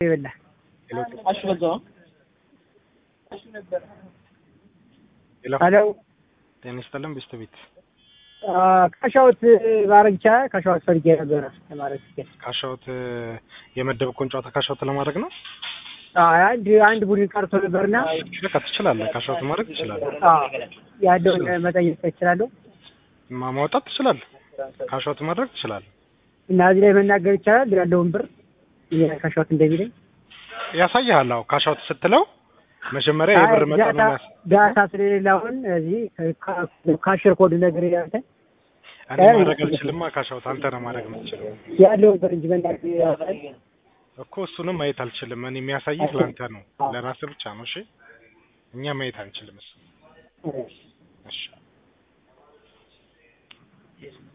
ይበላ አሹ በዛው ሄሎ ሄሎ ጤና ይስጥልን ቤስት ቤት ካሻውት ማድረግ ይቻላል? ካሻውት ፈልጌ ነበረ ለማድረግ ሲል ካሻውት የመደብኩን ጨዋታ ካሻውት ለማድረግ ነው። አይ አንድ አንድ ቡድን ቀርቶ ነበርና በቃ ትችላለህ። ካሻውት ማድረግ ትችላለህ። አዎ ያለውን መጠየቅ እችላለሁ ማ- ማውጣት ትችላለህ። ካሻውት ማድረግ ትችላለህ። እና እዚህ ላይ መናገር ይቻላል ያለውን ብር ካሻውት እንደሚለኝ ያሳይሃል። አዎ ካሻውት ስትለው መጀመሪያ የብር መጠኑ ያስ ዳታ ስለሌለ አሁን እዚህ ካሽር ኮድ ነገር ያንተ እኔ ማድረግ አልችልማ። ካሻውት አንተ ነው ማድረግ የምትችለው ያለውን ብር እንጂ መናገር ያሳይ እኮ እሱንም ማየት አልችልም። እኔ የሚያሳይህ ለአንተ ነው፣ ለራስህ ብቻ ነው። እሺ እኛ ማየት አንችልም። እሱ እሺ